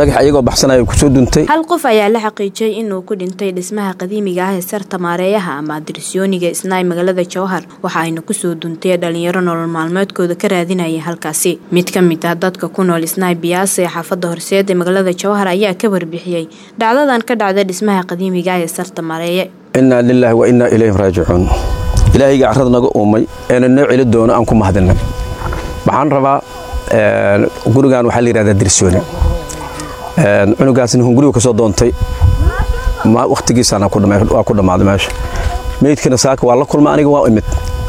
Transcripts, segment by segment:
dhagax ayagoo baxsanaya kusoo duntay hal qof ayaa la xaqiijiyay inuu ku dhintay dhismaha qadiimiga ah ee sarta maareeyaha ama dirsooniga isnaay magaalada jowhar waxa ayna kusoo duntay dhalinyaro nolol maalmeedkooda ka raadinaya halkaasi mid ka mid ah dadka ku nool isnaay biyaasa ee xaafada horseed ee magaalada jowhar ayaa ka warbixiyey dhacdadan ka dhacday dhismaha qadiimiga ah ee sarta maareeye innaa lilaahi wa innaa ilayhi raajicuun ilaahayga carrada naga uumay eena noo celi doono aan ku mahadinay waxaan rabaa gurigan waxaa la yidhahdaa dirsooni cunugaasna hungurigu ka soo doontay wakhtigiisana waa ku dhammaaday meesha meydkana saaka waa la kulma aniga waa imid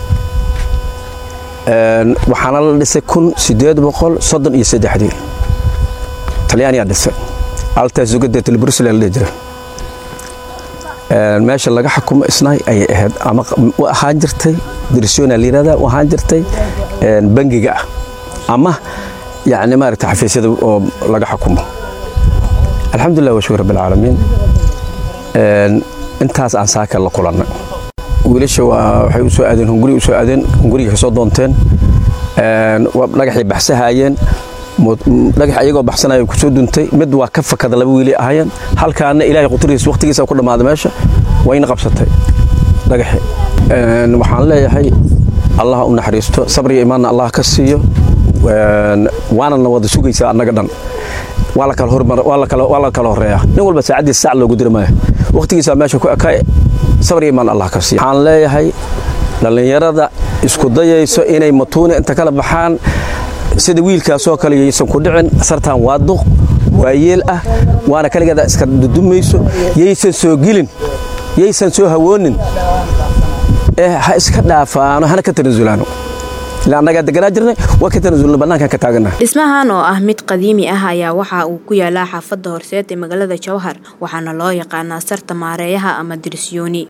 waxaana la dhisay kun sideed boqol soddon iyo saddexdii talyaaniyaa dhisay altaas ugadeetal brussel la dhihi jira meesha laga xukumo isnaay ayay ahayd ama ahaan jirtay dirsoona la yidhahdaa ahaan jirtay bangiga ah ama yacni maaragta xafiisyada oo laga xukumo alxamdulilah wa shukr rabbilcaalamiin intaas aan saaka la kulannay wiilasha waxay u soo aadeen hunguriga u soo aadeen hunguriga ka soo doonteen dhagaxay baxsahaayeen dhagax ayagoo baxsanaya kusoo duntay mid waa ka fakada laba wiili ahaayeen halkaana ilaahay quturihiis waqtigiisa ku dhammaaday meesha wayna qabsatay dhagaxi waxaan leeyahay allah u naxariisto sabriya imaanna allah ka siiyo waanana wada sugaysaa annaga dhan waa la kala horeeyaa nin walba saacaddiisa sac loogu diri maayo waqtigiisaa meesha ku ekaay sabriya imaan allah ka siiyo waxaan leeyahay dhallinyarada isku dayayso inay matuuna inta kala baxaan sida wiilkaasoo kale yaysan ku dhicin sartaan waa duq waa yeel ah waana kaligeeda iska dudumayso yaysan soo gelin yaysan soo hawoonin ee ha iska dhaafaano hana ka tanasulaano ilaa annagaa deganaa jirnay waa ka tanasulna bannaankan ka taaganaha dhismahan oo ah mid qadiimi ah ayaa waxa uu ku yaalaa xaafadda horseed ee magaalada jowhar waxaana loo yaqaanaa sarta maareeyaha ama dirsooni